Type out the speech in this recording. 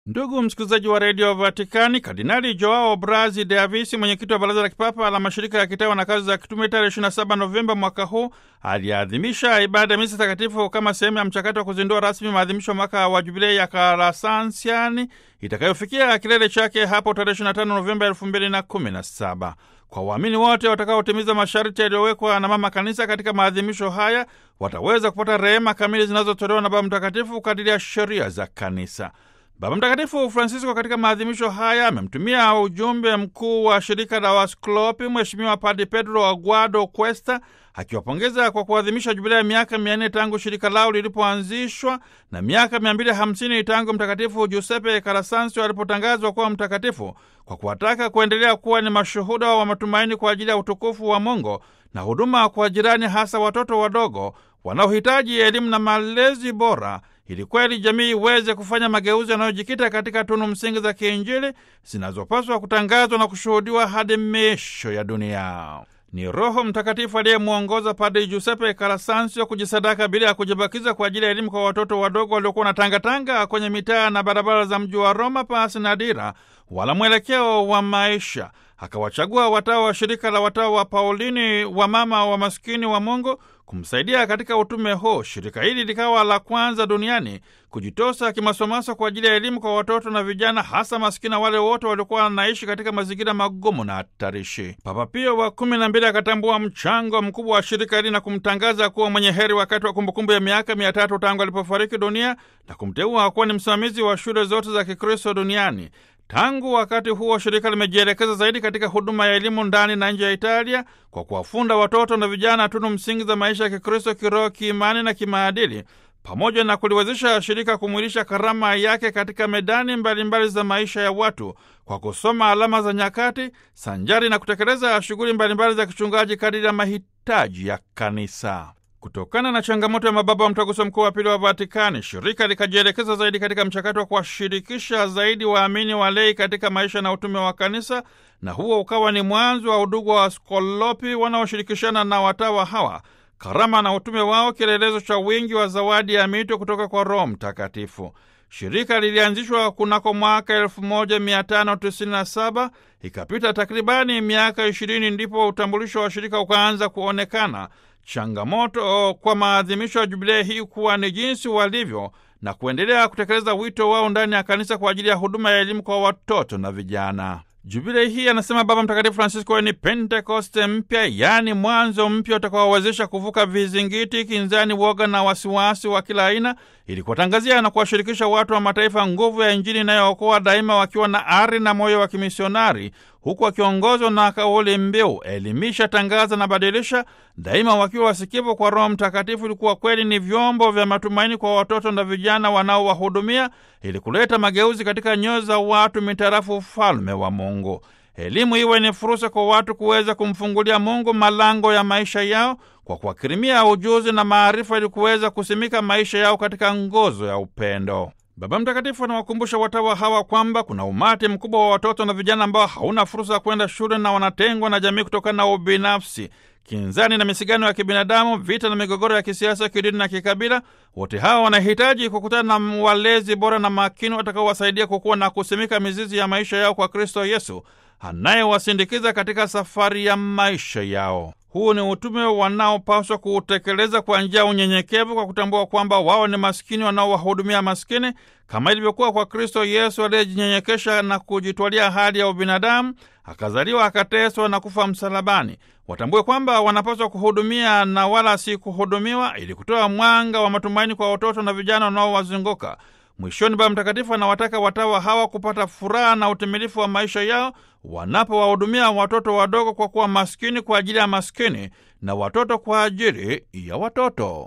Ndugu msikilizaji wa redio Vatikani, Kardinali Joao Brazi de Avisi, mwenyekiti wa baraza la kipapa la mashirika ya kitawa na kazi za kitume, tarehe 27 Novemba mwaka huu aliadhimisha ibada ya misa takatifu kama sehemu ya mchakato wa kuzindua rasmi maadhimisho mwaka wa jubilei ya Kalasansiani itakayofikia kilele chake hapo tarehe 25 Novemba 2017 kwa waamini wote watakaotimiza masharti yaliyowekwa na mama kanisa katika maadhimisho haya wataweza kupata rehema kamili zinazotolewa na Baba Mtakatifu kadiri ya sheria za kanisa. Baba Mtakatifu Francisco katika maadhimisho haya amemtumia ujumbe mkuu wa shirika la Wasklopi Mheshimiwa Padre Pedro Aguado Cuesta akiwapongeza kwa kuadhimisha jubilea ya miaka mia nne tangu shirika lao lilipoanzishwa na miaka mia mbili hamsini tangu Mtakatifu Giuseppe Kalasansio alipotangazwa kuwa mtakatifu, kwa kuwataka kuendelea kuwa ni mashuhuda wa matumaini kwa ajili ya utukufu wa Mungu na huduma kwa jirani, hasa watoto wadogo wanaohitaji elimu na malezi bora ili kweli jamii iweze kufanya mageuzi yanayojikita katika tunu msingi za kiinjili zinazopaswa kutangazwa na kushuhudiwa hadi miisho ya dunia. Ni Roho Mtakatifu aliyemwongoza Padre Giuseppe Kalasansio kujisadaka bila ya kujibakiza kwa ajili ya elimu kwa watoto wadogo waliokuwa na tangatanga kwenye mitaa na barabara za mji wa Roma pasi na dira wala mwelekeo wa maisha. Akawachagua watawa wa shirika la watawa wa Paulini wa mama wa maskini wa Mungu kumsaidia katika utume huu. Shirika hili likawa la kwanza duniani kujitosa kimasomaso kwa ajili ya elimu kwa watoto na vijana, hasa maskini wale wote waliokuwa wanaishi katika mazingira magumu na hatarishi. Papa Pio wa kumi na mbili akatambua mchango mkubwa wa shirika hili na kumtangaza kuwa mwenye heri wakati wa kumbukumbu ya miaka mia tatu tangu alipofariki dunia na kumteua kuwa ni msimamizi wa shule zote za Kikristo duniani. Tangu wakati huo shirika limejielekeza zaidi katika huduma ya elimu ndani na nje ya Italia kwa kuwafunda watoto na vijana tunu msingi za maisha ya Kikristo kiroho, kiimani na kimaadili, pamoja na kuliwezesha shirika kumwilisha karama yake katika medani mbalimbali mbali za maisha ya watu kwa kusoma alama za nyakati sanjari na kutekeleza shughuli mbalimbali za kichungaji kadiri ya mahitaji ya kanisa. Kutokana na changamoto ya mababa wa mtaguso mkuu wa pili wa Vatikani, shirika likajielekeza zaidi katika mchakato wa kuwashirikisha zaidi waamini walei katika maisha na utume wa kanisa, na huo ukawa ni mwanzo wa udugu wa Waskolopi wanaoshirikishana na watawa hawa karama na utume wao, kielelezo cha wingi wa zawadi ya mito kutoka kwa Roho Mtakatifu. Shirika lilianzishwa kunako mwaka 1597 ikapita takribani miaka 20 ndipo utambulisho wa shirika ukaanza kuonekana. Changamoto kwa maadhimisho ya jubilei hii kuwa ni jinsi walivyo na kuendelea kutekeleza wito wao ndani ya kanisa kwa ajili ya huduma ya elimu kwa watoto na vijana. Jubilei hii, anasema Baba Mtakatifu Francisco, ni Pentekoste mpya, yaani mwanzo mpya utakaowawezesha kuvuka vizingiti, kinzani, woga na wasiwasi wa kila aina, ili kuwatangazia na kuwashirikisha watu wa mataifa nguvu ya Injili inayookoa daima, wakiwa na ari na moyo wa kimisionari, huku wakiongozwa na kauli mbiu elimisha, tangaza na badilisha, daima wakiwa wasikivu kwa Roho Mtakatifu, ilikuwa kweli ni vyombo vya matumaini kwa watoto na vijana wanaowahudumia, ili kuleta mageuzi katika nyoyo za watu mitarafu ufalme wa Mungu. Elimu iwe ni fursa kwa watu kuweza kumfungulia Mungu malango ya maisha yao kwa kuwakirimia ujuzi na maarifa, ili kuweza kusimika maisha yao katika nguzo ya upendo. Baba Mtakatifu anawakumbusha watawa hawa kwamba kuna umati mkubwa wa watoto na vijana ambao hauna fursa ya kwenda shule na wanatengwa na jamii kutokana na ubinafsi, kinzani na misigano ya kibinadamu, vita na migogoro ya kisiasa, kidini na kikabila. Wote hawa wanahitaji kukutana na walezi bora na makini watakaowasaidia kukuwa na kusimika mizizi ya maisha yao kwa Kristo Yesu anayewasindikiza katika safari ya maisha yao. Huu ni utume wanaopaswa kuutekeleza kwa njia ya unyenyekevu, kwa kutambua kwamba wao ni maskini wanaowahudumia maskini, kama ilivyokuwa kwa Kristo Yesu aliyejinyenyekesha na kujitwalia hali ya ubinadamu, akazaliwa, akateswa na kufa msalabani. Watambue kwamba wanapaswa kuhudumia na wala si kuhudumiwa, ili kutoa mwanga wa matumaini kwa watoto na vijana wanaowazunguka. Mwishoni, Baba Mtakatifu anawataka watawa hawa kupata furaha na utimilifu wa maisha yao wanapowahudumia watoto wadogo, kwa kuwa maskini kwa ajili ya maskini na watoto kwa ajili ya watoto.